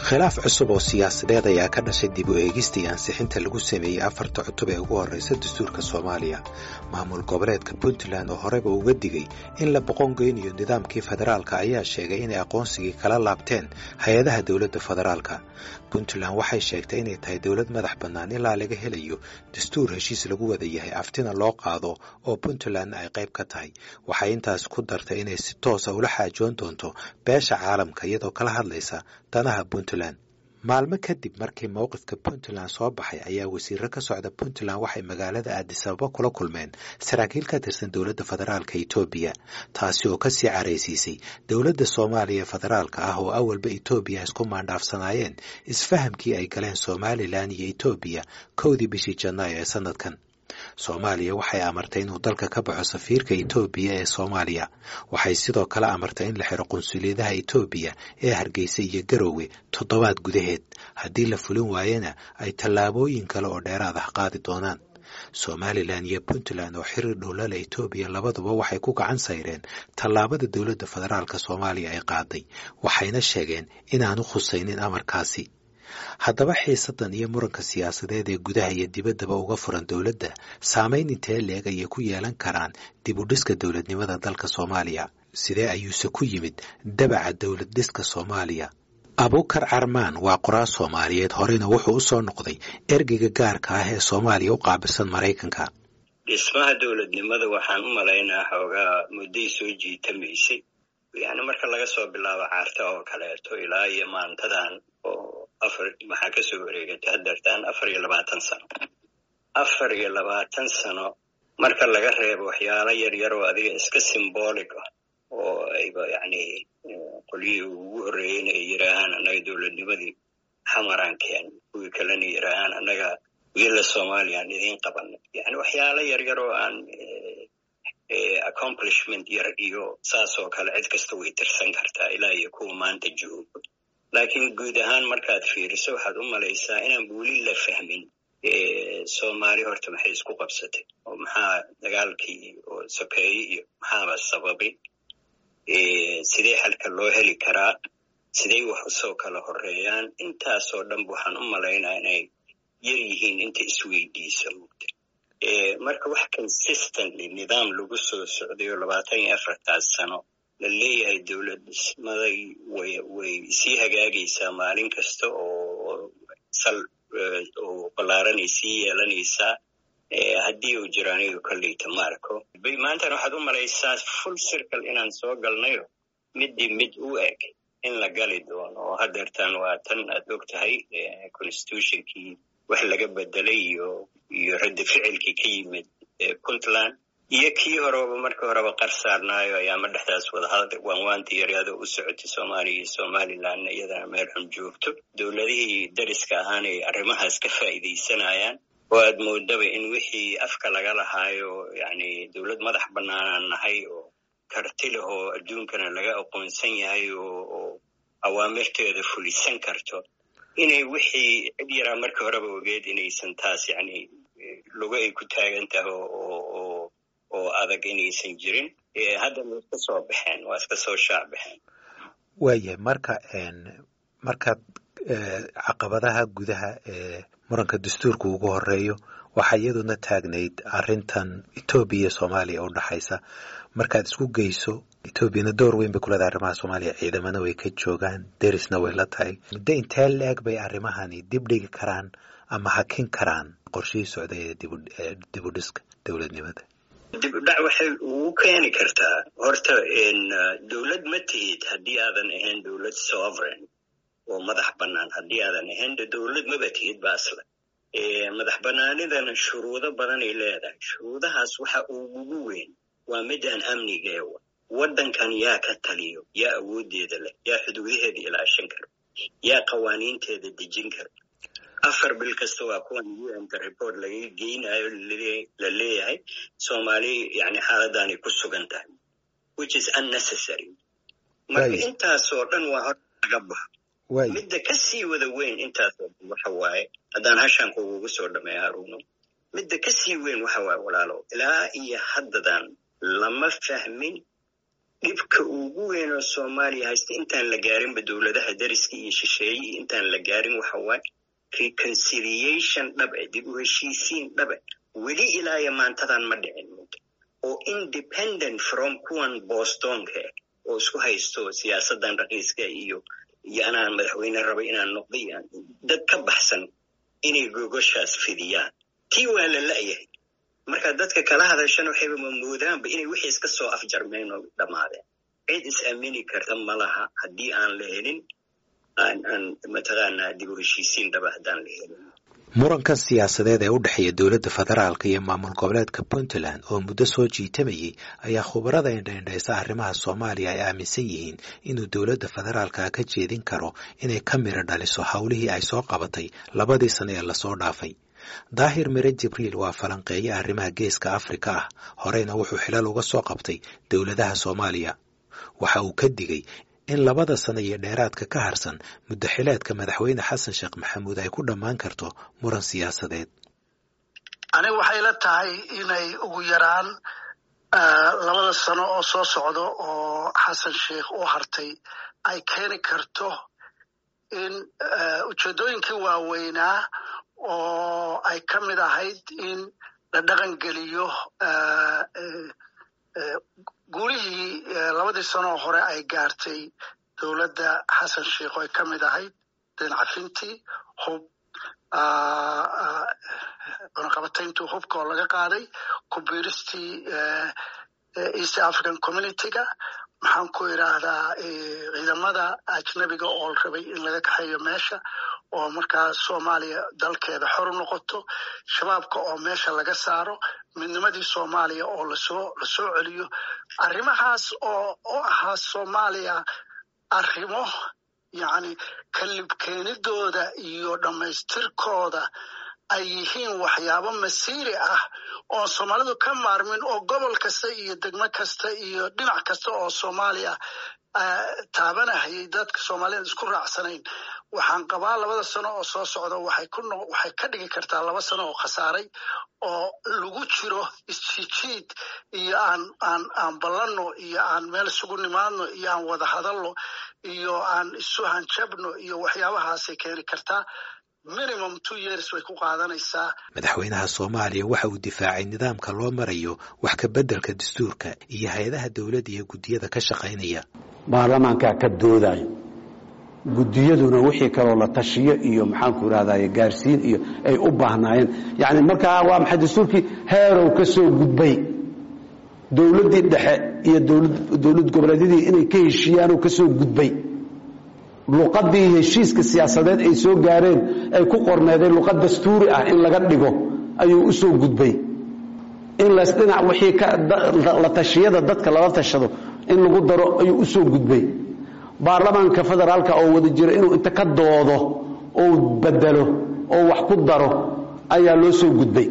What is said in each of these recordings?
khilaaf cusub oo siyaasadeed ayaa ka dhashay dib u eegista iyo ansixinta lagu sameeyey afarta cutub ee ugu horreysa dastuurka soomaaliya maamul goboleedka puntland oo horeba uga digay in la boqongeynayo nidaamkii federaalka ayaa sheegay inay aqoonsigii kala laabteen hay-adaha dowladda federaalka puntland waxay sheegtay inay tahay dowlad madax bannaan ilaa laga helayo dastuur heshiis lagu wada yahay aftina loo qaado oo puntlandna ay qayb ka tahay waxay intaas ku dartay inay si toosa ula xaajoon doonto beesha caalamka iyadoo kala hadlaysa danaha puntland maalmo kadib markii mowqifka puntland soo baxay ayaa wasiiro ka socda puntland waxay magaalada aadisababa kula kulmeen saraakiil ka tirsan dowladda federaalka etoobiya taasi oo kasii caraysiisay dowladda soomaaliya federaalka ah oo awalba etoobiya isku maandhaafsanaayeen isfahamkii ay galeen somalilan iyo etoobiya kowdii bishii janaayo ee sanadkan soomaaliya waxay amartay inuu dalka ka baxo safiirka etoobiya ee soomaaliya waxay sidoo kale amartay in la xiro qunsuliyadaha etoobiya ee hargeysa iyo garowe toddobaad gudaheed haddii la fulin waayena ay tallaabooyin kale oo dheeraad ah qaadi doonaan somalilan iyo puntland oo xiriir dhowlala etoobiya labaduba waxay ku gacan sayreen tallaabada dowladda federaalka soomaaliya ay qaaday waxayna sheegeen inaanu khusaynin amarkaasi haddaba xiisadan iyo muranka siyaasadeed ee gudaha iyo dibaddaba uga furan dowladda saamayn intee leeg ayay ku yeelan karaan dib u dhiska dowladnimada dalka soomaaliya sidee ayuuse ku yimid dabaca dowlad dhiska soomaaliya abuukar carmaan waa qoraal soomaaliyeed horeyna wuxuu u soo noqday ergeyga gaarka ah ee soomaaliya u qaabilsan maraykanka dhismaha dowladnimada waxaan u malaynaa xoogaa mudday soo jiitamaysay yani marka laga soo bilaabo caarta oo kaleeto ilaa iyo maantadan oo afar maxaa kasoo wareegatay hadeertaan afar iyo labaatan sano afar iyo labaatan sano marka laga reebo waxyaalo yar yar oo adiga iska symbolic ah oo ayba yani qolyihii ugu horreeyeyna ay yidhaahaan annaga dowladnimadii xamaraan keen kuwii kalena yidhaahaan annaga wiila soomaaliyaan idiin qabanay yani waxyaalo yar yar oo aan accomplishment yar iyo saas oo kale cid kasta way tirsan kartaa ilaa iyo kuwa maanta joogo laakiin guud ahaan markaad fiiriso waxaad u malaysaa inaan weli la fahmin soomaali horta maxay isku qabsatay oo maxaa dagaalkii oo sokeeye iyo maxaaba sababay sidee xalka loo heli karaa sidey wax usoo kala horeeyaan intaasoo dhanba waxaan u malaynaa inay yar yihiin inta isweydiisa mugta marka wax consistently nidaam lagu soo socday oo labaatan iyo afartaas sano la leeyahay dowlad dhismaday way way sii hagaagaysaa maalin kasta oo sal oo ballaaranay sii yeelanaysaa haddii uu jiro aniga kolleyta ma arko maantana waxaad u malaysaa full circle inaan soo galnayo middii mid u eg in la gali doono oo hadeertaan waa tan aad og tahay constitutionkii wax laga bedelay iyo iyo raddi ficilkii ka yimid puntland iyo kii horeba markii horeba qar saarnaayo ayaama dhexdaas wadahadal waanwaantii yaryado u socotay soomaaliya iyo somalilandna iyadana meel xun joogto dowladihii dariska ahaana ay arrimahaas ka faa'iidaysanayaan oo aad moodaba in wixii afka laga lahaayo yani dowlad madax bannaanaan nahay oo karti leh oo adduunkana laga aqoonsan yahay oo awaamirteeda fulisan karto inay wixii cid yaraa markii horeba ogeed inaysan taas yani lugo ay ku taagan tahay oo oo adag inaysan jirin haddana waa iska soo baxeen waa iska soo shaac baxeen waayahay marka markaad caqabadaha gudaha ee muranka dastuurka ugu horeeyo waxaa iyaduna taagnayd arrintan etoobiya iyo soomaaliya u dhaxaysa markaad isku geyso etoobiyana door weyn bay ku leedahay arrimaha soomaaliya ciidamana way ka joogaan derisna way la tahay muddo intee la-eg bay arrimahani dib dhigi karaan ama hakin karaan qorshihii socday ee dib u dhiska dowladnimada dib u dhac waxay ugu keeni kartaa horta dowlad ma tihid haddii aadan ahayn dowlad sovereign oo madax bannaan haddii aadan ahayn dowlad maba tihid ba aslan madax bannaanidana shuruudo badanay leedahay shuruudahaas waxa ugugu weyn waa midaan amnigeewa waddankan yaa ka taliyo yaa awooddeeda leh yaa xuduudaheeda ilaashan karo yaa qawaaniinteeda dejin karo afar bil kasta waa kuwan unka report laga geynayo la leeyahay soomaali yani xaaladdaanay ku sugan tahay which is unnecessary marka intaasoo dhan waa hor laga baxo midda ka sii wada weyn intaasoo dhan waxa waaye haddaan hashaan kugugu soo dhameeya haruuno midda ka sii weyn waxa waaye walaalo ilaa iyo haddadan lama fahmin dhibka ugu weyn oo soomaaliya haysta intaan la gaarinba dowladaha dariska iyo shisheeye iyo intaan la gaarin waxa waaye reconciliation dhabe dib u heshiisiin dhabe weli ilaayo maantadan ma dhicin muddo oo independent from kuwan bostonka oo isku haysto siyaasadan raqiiska iyo iyo anaan madaxweyne raba inaan noqdo iyo dad ka baxsan inay gogoshaas fidiyaan tii waa la la'yahay marka dadka kala hadashana waxayba mamoodaanba inay wixii iska soo afjarmeen oo dhammaadeen cid is aamini karta ma laha haddii aan la helin aan aan mataqaanaa dib u heshiisiin dhaba haddaan la helin murankan siyaasadeed ee u dhexeeya dowladda federaalka iyo maamul goboleedka puntland oo muddo soo jiitamayay ayaa khubarada indhaindhaysa arrimaha soomaaliya ay aaminsan yihiin inuu dowladda federaalka ka jeedin karo inay ka miro dhaliso howlihii ay soo qabatay labadii sano ee lasoo dhaafay daahir mire jibriil waa falanqeeye arrimaha geeska afrika ah horeyna wuxuu xilal uga soo qabtay dowladaha soomaaliya waxa uu ka digay in labada sano iyo dheeraadka ka harsan muddaxileedka madaxweyne xasan sheekh maxamuud ay ku dhammaan karto muran siyaasadeed aniga waxay la tahay inay ugu yaraan labada sano oo soo socdo oo xasan sheekh u hartay ay keeni karto in ujeeddooyinkii waaweynaa oo ay ka mid ahayd in la dhaqan geliyo guulihii labadii sanoo hore ay gaartay dowladda xasan sheikh oo ay ka mid ahayd deencafintii hub cunaqabatayntii hubka oo laga qaaday kubiiristii east african communityga maxaan ku idhaahdaa ciidamada ajnabiga oo la rabay in laga kaxeeyo meesha oo markaa soomaaliya dalkeeda xor u noqoto shabaabka oo meesha laga saaro midnimadii soomaaliya oo lasoo lasoo celiyo arrimahaas oo u ahaa soomaaliya arrimo yacni kalibkeenidooda iyo dhammaystirkooda ay yihiin waxyaabo masiiri ah oo soomaalidu ka maarmin oo gobol kasta iyo degmo kasta iyo dhinac kasta oo soomaaliya taabanahayay dadka soomaaliyad isku raacsanayn waxaan qabaa labada sano oo soo socda waxay ku waxay ka dhigi kartaa laba sano oo khasaaray oo lagu jiro isjijiid iyo aan aan aan ballanno iyo aan meel isugu nimaadno iyo aan wada hadalno iyo aan isu hanjabno iyo waxyaabahaasay keeni kartaa minimum two years way ku qaadanaysaa madaxweynaha soomaaliya waxa uu difaacay nidaamka loo marayo wax ka beddelka dastuurka iyo hay-adaha dowladda iyo guddiyada ka shaqaynaya baarlamaankaa ka doodayo guddiyaduna wixii kaloo la tashiyo iyo maxaanku idhahdaye gaarsiin iyo ay u baahnaayeen yacni markaa waa maxay dastuurkii heerow ka soo gudbay dowladdii dhexe iyo dowlad goboleedyadii inay ka heshiiyaanoo ka soo gudbay luqadii heshiiska siyaasadeed ay soo gaareen ay ku qorneedeen luqad dastuuri ah in laga dhigo ayuu u soo gudbay in lasdhinac wixii la tashiyada dadka lala tashado in lagu daro ayuu u soo gudbay baarlamaanka federaalka oo wada jira inuu inta ka doodo oo bedelo oo wax ku daro ayaa loo soo gudbay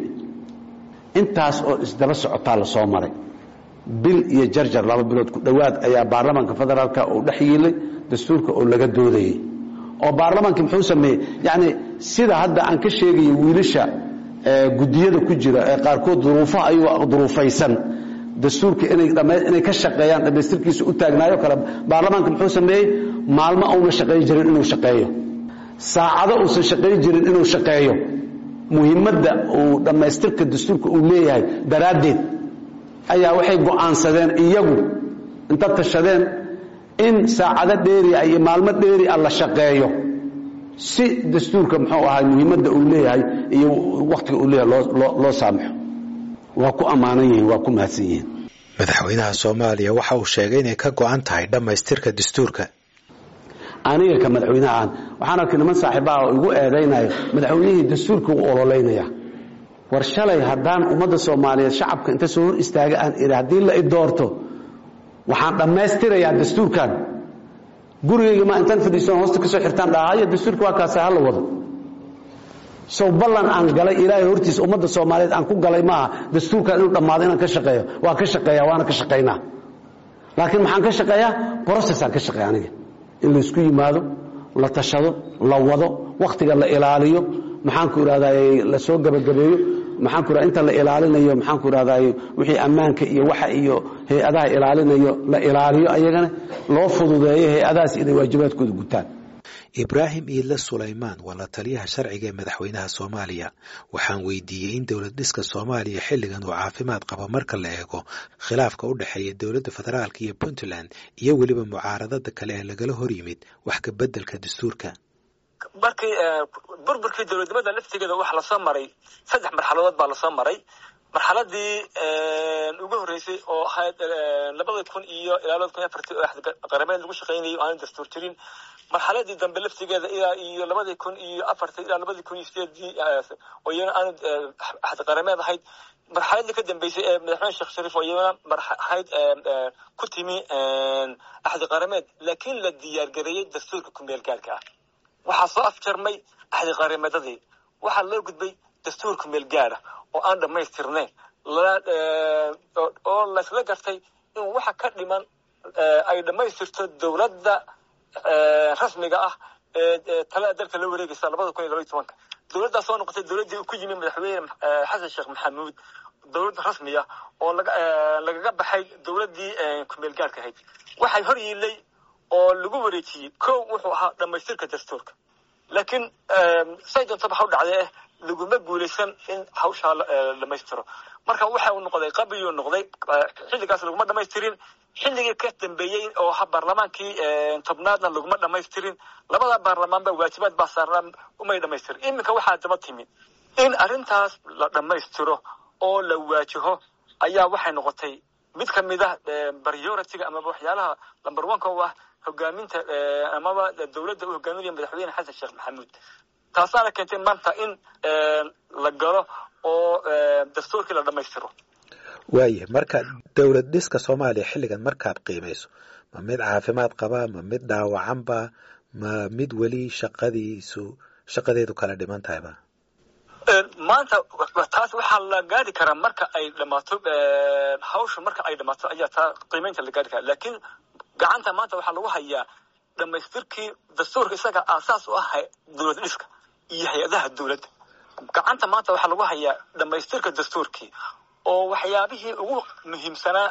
intaas oo isdaba socotaa la soo maray bil iyo jarjar laba bilood ku dhowaad ayaa baarlamaanka federaalka uu dhex yiilay dastuurka oo laga doodayey oo baarlamaanka muxuu sameeyey yacni sida hadda aan ka sheegayo wiilasha guddiyada ku jira ee qaarkood duruufaha ayagoo duruufaysan dastuurka inay inay ka shaqeeyaan dhammaystirkiisa u taagnaayo kale baarlamaanka muxuu sameeyey maalmo uuna shaqayn jirin inuu shaqeeyo saacado uusan shaqayn jirin inuu shaqeeyo muhiimadda uu dhammaystirka dastuurka uu leeyahay daraaddeed ayaa waxay go'aansadeen iyagu inta tashadeen in saacado dheeria iyo maalmo dheeri a la shaqeeyo si dastuurka muxuu ahaa muhiimadda uu leeyahay iyo wakhtiga uu leeyahay loo saamaxo waa ku ammaanan yihiin waa ku mahadsan yihiin madaxweynaha soomaaliya waxa uu sheegay inay ka go'an tahay dhammaystirka dastuurka aniga ka madaxweynahaan waxaan arkay niman saaxiibaha oo igu eedaynayo madaxweynihii dastuurka u ololeynaya war shalay haddaan ummadda soomaaliyeed shacabka inta soo hor istaaga aan idhi haddii la i doorto waxaan dhammaystirayaa dastuurkan gurigayga ma intaan fadhiisan hoosta ka soo xirtaan dhahaya dastuurka waa kaasa hala wado sow ballan aan galay ilaahay hortiisa ummadda soomaaliyeed aan ku galay maaha dastuurkan inuu dhammaado inaan ka shaqeeyo waa ka shaqeeya waana ka shaqaynaa laakiin maxaan ka shaqeeyaa brocessaan ka shaqeeya aniga in laysku yimaado la tashado la wado wakhtiga la ilaaliyo maxaanku idhahdaa la soo gabagabeeyo maxaan ku inta la ilaalinayo maxaan ku rahday wixii ammaanka iyo waxa iyo hay-adaha ilaalinayo la ilaaliyo ayagana loo fududeeyo hay-adahaas inay waajibaadkooda gutaan ibraahim iidle sulaymaan waa la taliyaha sharciga ee madaxweynaha soomaaliya waxaan weydiiyey in dowlad dhiska soomaaliya xilligan uu caafimaad qabo marka la eego khilaafka u dhexeeya dowladda federaalka iyo puntland iyo weliba mucaaradada kale ee lagala hor yimid wax ka beddelka dastuurka markii burburkii dowladnimada laftigeeda waxa lasoo maray saddex marxaladood baa lasoo maray marxaladii ugu horreysay oo ahayd labada kun iyo ilaa labada kun iyo afartii oo qarameed lagu shaqaynayay o aanan dastuur jirin marxaladii dambe laftigeeda ilaa iyo labadii kun iyo afartii ilaa labadii kun iyo sideedii oo iyana aanu axad qarameed ahayd marxaladii ka dambeysay ee madaxweyne sheekh shariif oo iyana ahayd ku timi axad qarameed laakiin la diyaargareeyey dastuurka kumeel gaarka ah waxaa soo afjarmay axdi qarameedadii waxaa loo gudbay dastuur kumeel gaara oo aan dhammaystirnayn oo laysla gartay in waxa ka dhiman ay dhammaystirto dowladda rasmiga ah ee talada dalka la wareegaysa labada kun iyo labaiy tobanka dowladdaas soo noqotay dowladdii ku yimi madaxweyne xasan sheekh maxamuud dowlad rasmiya oo lagaga baxay dowladdii kumeel gaarka ahayd waxay hor yiilay oo lagu wareejiyey ko wuxuu ahaa dhammaystirka dastuurka laakiin say doontaba ha u dhacdee laguma guulaysan in hawshaa dhamaystiro marka waxa uu noqday qabriyuu noqday xilligaas laguma dhamaystirin xilligii ka dambeeyey oo ha baarlamaankii tobnaadna laguma dhamaystirin labada baarlamaanba waajibaad baa saarnaa umay dhamaystirin iminka waxaa daba timi in arrintaas la dhammaystiro oo la waajaho ayaa waxay noqotay mid ka mid ah priority-ga amaba waxyaalaha number one ka u ah hogaaminta amaba dowladda u hogaaminaya madaxweyne xasan sheekh maxamuud taasaana keentay maanta in la galo oo dastuurkii la dhammaystiro waaya marka dowlad dhiska soomaaliya xilligan markaad qiimayso ma mid caafimaad qaba ma mid dhaawacanba ma mid weli shaqadiisu shaqadeedu kala dhiman tahayba maanta taas waxaa la gaari karaa marka ay dhamaato hawsha marka ay dhamaato ayaa taa qiimeynta la gaari karaa laakiin gacanta maanta waxaa lagu hayaa dhamaystirkii dastuurka isaga aasaas u ah dowlad dhiska iyo hay-adaha dowladda gacanta maanta waxaa lagu hayaa dhamaystirka dastuurkii oo waxyaabihii ugu muhiimsanaa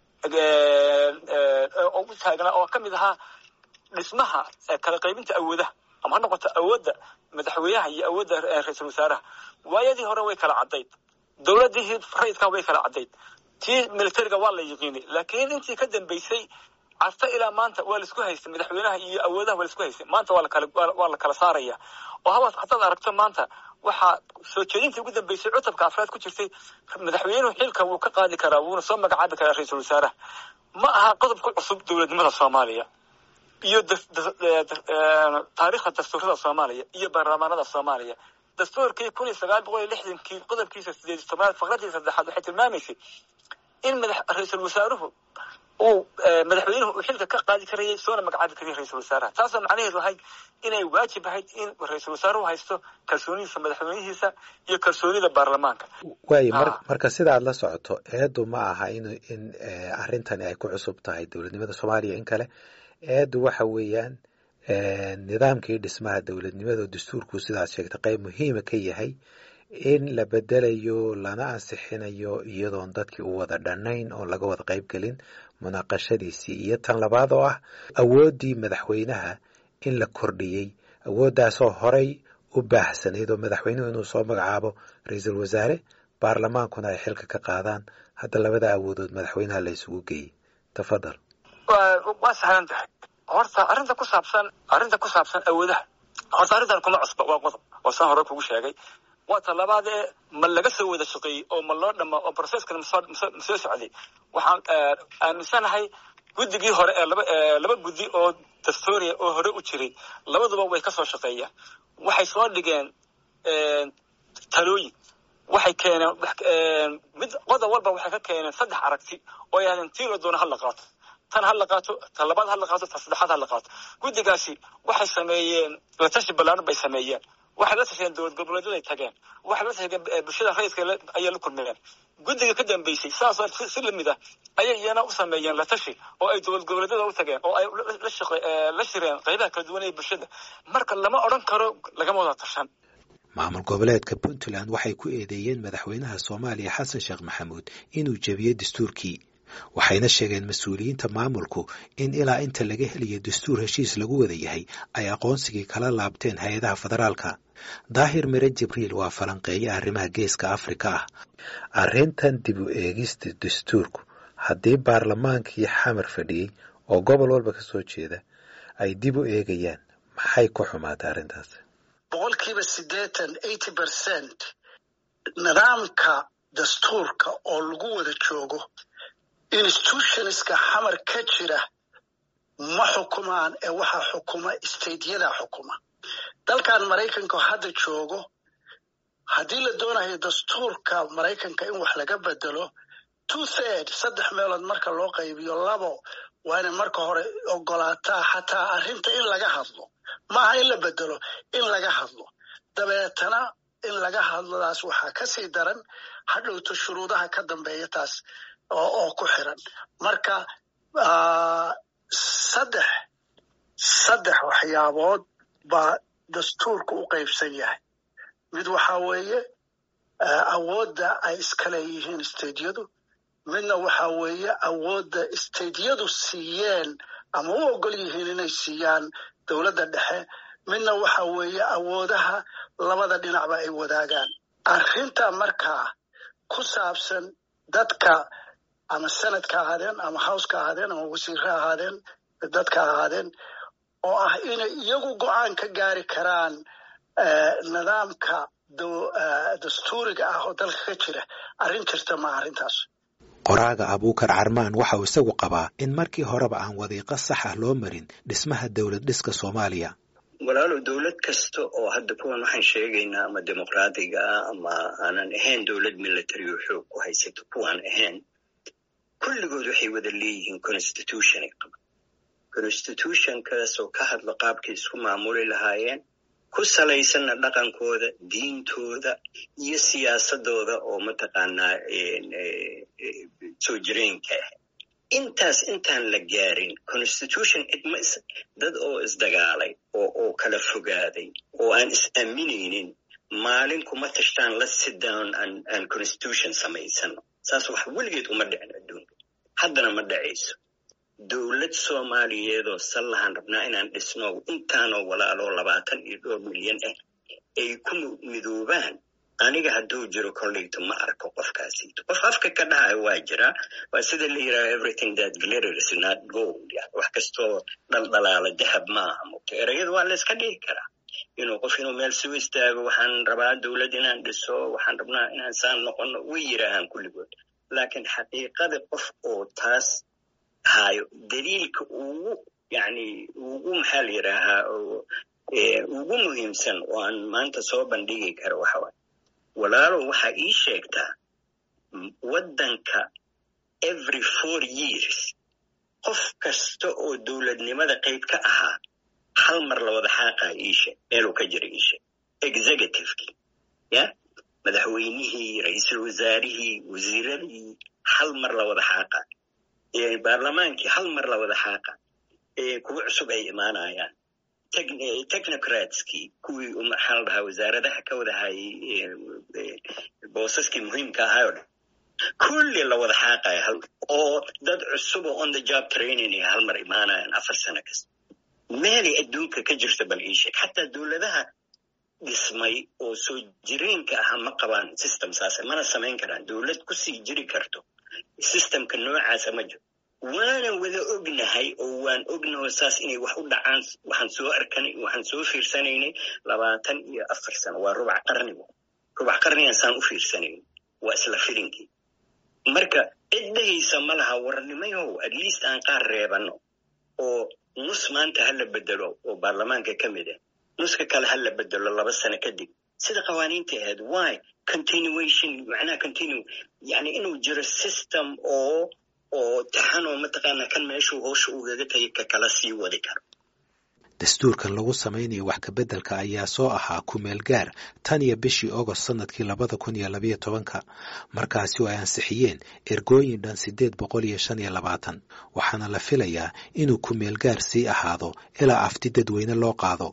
ugu taagnaa oo ka mid ahaa dhismaha kala qaybinta awoodaha ama ha noqoto awoodda madaxweynaha iyo awoodda ra-iisul wasaaraha waayadii hore way kala caddayd dowladdii rayidka way kala caddayd tii militariga waa la yiqiinay laakiin intii ka dambeysay carta ilaa maanta waa laisku haystay madaxweynaha iyo awoodaha waa laisku haystay maanta waa lakala waa la kala saaraya oo habaas hadaad aragto maanta waxaa soo jeedintii ugu dambeysay cutubka afraad ku jirtay madaxweynuhu xilka wuu ka qaadi karaa wuuna soo magacaabi karaa ra-iisul wasaaraha ma aha qodob ku cusub dowladnimada soomaaliya iyo taariikhda dastuurada soomaaliya iyo baarlamaanada soomaaliya dastuurkii kun iyo sagaal boqol iyo lixdankii qodobkiisa sideed iyo tobnaad faqradii saddexaad waxay tilmaamaysay in madax ra-iisul wasaaruhu uu madaxweynuhu uu xilka ka qaadi karayay soona magacaabi karayay ra-iisul wasaaraha taasoo macnaheedu ahayd inay waajib ahayd in ra-iisul wasaaruhu haysto kalsoonidiisa madaxweynihiisa iyo kalsoonida baarlamaanka waayo marka sidaad la socoto eedu ma aha in in arrintani ay ku cusub tahay dowladnimada soomaaliya in kale eedu waxa weeyaan nidaamkii dhismaha dowladnimada dastuurku sidaad sheegtay qayb muhiima ka yahay in la bedelayo lana ansixinayo iyadoon dadkii u wada dhannayn oon laga wada qayb gelin munaaqashadiisii iyo tan labaad oo ah awooddii madaxweynaha in la kordhiyey awooddaasoo horay u baahsanayd oo madaxweynuhu inuu soo magacaabo ra-iisul wasaare baarlamaankuna ay xilka ka qaadaan hadda labada awoodood madaxweynaha la isugu geeyey tafadal waa sahlan tahay horta arrinta ku saabsan arrinta ku saabsan awoodaha horta arrintan kuma cusba waa qodob oo saan hore kugu sheegay waa ta labaad ee ma laga soo wada shaqeeyey oo ma loo dhama oo processkan masoo socday waxaan aaminsanahay guddigii hore ee laba laba guddi oo dastuuriya oo hore u jiray labaduba way ka soo shaqeeyaan waxay soo dhigeen talooyin waxay keeneen mid qodob walba waxay ka keeneen saddex aragti oo yahdeen tii la doono ha la qaato tan ha la qaato ta labaad ha la qaato ta saddexaad ha la qaato guddigaasi waxay sameeyeen latashi ballaaran bay sameeyeen waxay la tasheen dowlad goboleedyaday tageen waxay la tasheen bulshada rayidka ayay la kulmeen guddiga ka dambeysay saasoo si lamid ah ayay iyana u sameeyeen latashi oo ay dowlad goboleedyada u tageen oo ay la shireen qaybaha kala duwan ee bulshada marka lama odhan karo lagama wada tashan maamul goboleedka puntland waxay ku eedeeyeen madaxweynaha soomaaliya xasan sheekh maxamuud inuu jebiyey dastuurkii waxayna sheegeen mas-uuliyiinta maamulku in ilaa inta laga helayo dastuur heshiis lagu wada yahay ay aqoonsigii kala laabteen hay-adaha federaalka daahir mere jibriil waa falanqeeye arrimaha geeska afrika ah arrintan dib u eegista dastuurku haddii baarlamaankii xamar fadhiyey oo gobol walba ka soo jeeda ay dib u eegayaan maxay ku xumaatay arrintaas boqolkiiba siddeetan eighty percent nidaamka dastuurka oo lagu wada joogo institutionska xamar ka jira ma xukumaan ee waxaa xukuma stateyada xukuma dalkan maraykanka hadda joogo haddii la doonayo dastuurka maraykanka in wax laga bedelo two third saddex meelood marka loo qaybiyo labo waa inay marka hore ogolaataa xataa arrinta in laga hadlo maaha in la bedelo in laga hadlo dabeetana in laga hadlodaas waxaa kasii daran hadhowto shuruudaha ka dambeeya taas oo ku xiran marka saddex saddex waxyaabood baa dastuurka u qaybsan yahay mid waxaa weeye awoodda ay iska leeyihiin stadeyadu midna waxaa weeye awoodda stadeyadu siiyeen ama u ogol yihiin inay siiyaan dowladda dhexe midna waxa weeye awoodaha labada dhinacba ay wadaagaan arrinta markaa ku saabsan dadka ama senadka ahaadeen ama howska ahaadeen ama wasiirre ahaadeen dadka ahaadeen oo ah inay iyagu go-aan ka gaari karaan nidaamka dastuuriga ah oo dalka ka jira arrin jirta ma arrintaas qoraaga abuukar carmaan waxa uu isagu qabaa in markii horeba aan wadiiqo sax ah loo marin dhismaha dowlad dhiska soomaaliya walaalow dowlad kasta oo hadda kuwan waxaan sheegaynaa ama dimuqraadiga ah ama aanan ahayn dowlad military oo xoog ku haysato kuwaan ahayn kulligood waxay wada leeyihiin constitutionay qaban constitutionkaasoo ka hadla qaabkay isku maamuli lahaayeen ku salaysanna dhaqankooda diintooda iyo siyaasadooda oo mataqaanaa soo jireenka ah intaas intaan la gaarin constitution cidma dad oo isdagaalay oo oo kala fogaaday oo aan is aaminaynin maalin kuma tashtaan la sit down aan constitution samaysano saas wax weligeed uma dhicin adduunka haddana ma dhacayso dowlad soomaaliyeedoo sallahan rabnaa inaan dhisno intaanoo walaaloo labaatan iyo dhowr milyan ah ay ku midoobaan aniga hadduu jiro kolleyto ma arko qofkaasiito qof afka ka dhahayo waa jiraa waa sida la yidhaha everything that glitters not gold yani wax kastoo dhaldhalaala dahab maaha mugta erayada waa la iska dhihi karaa inuu qof inuu meel soo istaago waxaan rabaa dowlad inaan dhiso waxaan rabnaa inaan saan noqono way yidhaahaan kulligood laakiin xaqiiqada qof oo taas hayo daliilka ugu yani ugu maxaa la yidhaahaa ugu muhiimsan oo aan maanta soo bandhigi karo waxa waay walaalow waxaa ii sheegtaa waddanka every four years qof kasta oo dowladnimada qayb ka ahaa hal mar la wada xaaqaa iishe meeluu ka jira iishe executivekii ya madaxweynihii ra-iisul wasaarihii wasiiradii hal mar la wada xaaqa baarlamaankii hal mar la wada xaaqa kuwa cusub ay imaanayaan technocratskii kuwii maxaa la dhahaa wasaaradaha ka wada hayay boosaskii muhiimka ahayo dhan kulli la wada xaaqaya hal oo dad cusubo on the job training ay hal mar imaanayaan afar sano kasta meelay adduunka ka jirta bal ii sheeg xataa dowladaha dhismay oo soo jireenka aha ma qabaan system saase mana samayn karaan dowlad kusii jiri karto systemka noocaasa ma jiro waanan wada ognahay oo waan ognaho saas inay wax u dhacaan waxaan soo arkanay waxaan soo fiirsanaynay labaatan iyo afar sano waa rubac qarnigo rubac qarnigan saan u fiirsanayn waa isla filinkii marka cid dhahaysa ma laha warnimayow at least aan qaar reebano oo nus maanta ha la bedelo oo baarlamaanka ka mid ah nuska kale ha la bedelo laba sano kadib sida qawaaniinta ahayd why continuation macnaha continue yani inuu jiro system oo oo taxanoo mataqaanaa kan meeshuu hoosha ugaga tagay ka kala sii wadi karo dastuurkan lagu samaynayo wax kabeddelka ayaa soo ahaa kumeel gaar tan iyo bishii ogost sannadkii labada kun iyo labayo tobanka markaasi oo ay ansixiyeen ergooyin dhan siddeed boqol iyo shan iyo labaatan waxaana la filayaa inuu kumeel gaar sii ahaado ilaa afti dadweyne loo qaado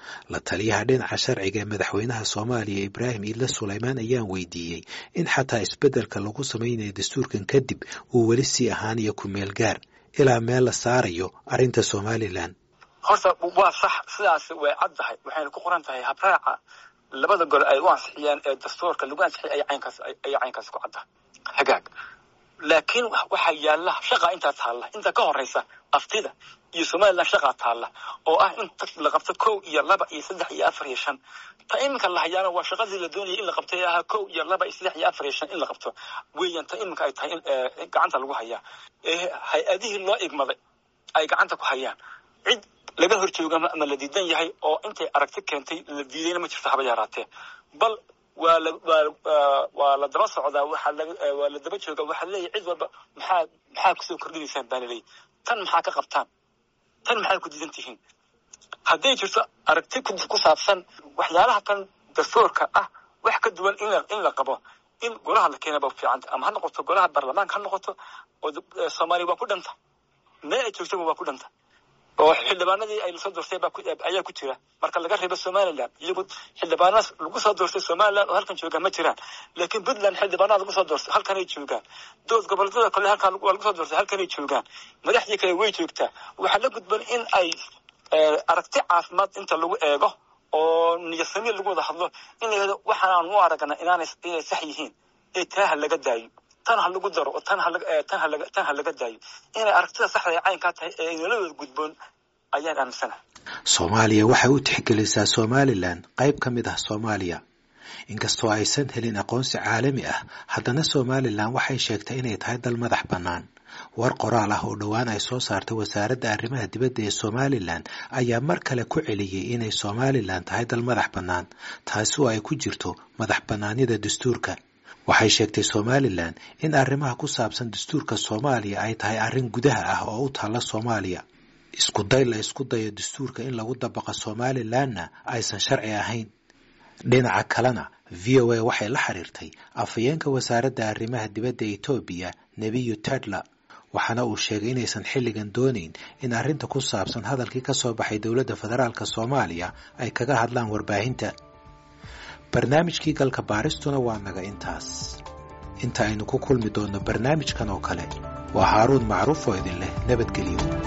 la taliyaha dhinaca sharciga ee madaxweynaha soomaaliya ibraahim iidle sulaymaan ayaan weydiiyey in xataa isbeddelka lagu samaynayo dastuurkan kadib uu weli sii ahaanayo ku-meel gaar ilaa meel la saarayo arrinta somalilan horta waa sax sidaas way caddahay waxayna ku qoran tahay habraaca labada gole ay u ansixiyeen ee dastuurka lagu ansixiyay ay caynkaas ay caynkaas ku caddahay hagaag laakiin waxaa yaalla shaqa intaa taalla inta ka horeysa aftida iyo somalilan shaqaa taalla oo ah in la qabto kow iyo laba iyo saddex iyo afar iyo shan ta iminka la hayaana waa shaqadii la doonayay in la qabto ee ahaa kow iyo laba iyo saddex iyo afar iyo shan in la qabto weeyaan ta iminka ay tahay in gacanta lagu hayaa ee hay-adihii loo igmaday ay gacanta ku hayaan cid laga hor jooga ama la diidan yahay oo intay aragti keentay la diidayna ma jirto haba yaraatee bal waa la waa waa la daba socdaa waxaa la waa la daba jooga waxaa leeyahay cid walba maxaa maxaa kusoo kordhinaysaan baa laleeyahy tan maxaa ka qabtaan tan maxay ku diidan tihiin hadday jirto aragti ku saabsan waxyaalaha tan dastuurka ah wax ka duwan in la in la qabo in golaha la keenaba fiicanta ama ha noqoto golaha baarlamaanka ha noqoto oo soomaaliya waa ku dhanta mee ay joogtaba waa ku dhanta oo xildhibaanadii ay lasoo doortay ayaa ku jira marka laga reebo somalilan iyagu xildhibaanadaas lagu soo doortay somalilan oo halkan joogaan ma jiraan laakiin puntland xildhibaanada lagu soo doortay halkanay joogaan dood goboleedyada kale halkan waa lagu soo doortay halkanay joogaan madaxdii kale way joogtaa waxaa la gudban in ay aragti caafimaad inta lagu eego oo niyasami lagu wada hadlo in la yihahdo waxaan u aragna inaanay inay sax yihiin ee taa ha laga daayo tan ha lagu daro oo tan ha tan ha tan ha laga daayo inay aragtida saxda ee caynkaa tahay ee nolodooda gudboon ayaan aaminsanahay soomaaliya waxay u tixgelisaa somalilan qayb ka mid ah soomaaliya inkastoo aysan helin aqoonsi caalami ah haddana somalilan waxay sheegtay inay tahay dal madax bannaan war qoraal ah oo dhowaan ay soo saartay wasaaradda arrimaha dibadda ee somalilan ayaa mar kale ku celiyey inay somalilan tahay dal madax bannaan taasi oo ay ku jirto madax bannaanida dastuurka waxay sheegtay somalilan in arrimaha ku saabsan dastuurka soomaaliya ay tahay arrin gudaha ah oo u taalla soomaaliya isku day la isku dayo dastuurka in lagu dabaqa somalilanna aysan sharci ahayn dhinaca kalena v o a waxay la xiriirtay afhayeenka wasaaradda arrimaha dibadda etoobiya nebiyu tedla waxaana uu sheegay inaysan xilligan doonayn in arrinta ku saabsan hadalkii ka soo baxay dowladda federaalk soomaaliya ay kaga hadlaan warbaahinta barnaamijkii galka baaristuna waa naga intaas inta aynu ku kulmi doonno barnaamijkan oo kale waa haaruun macruuf oo idin leh nabadgelyo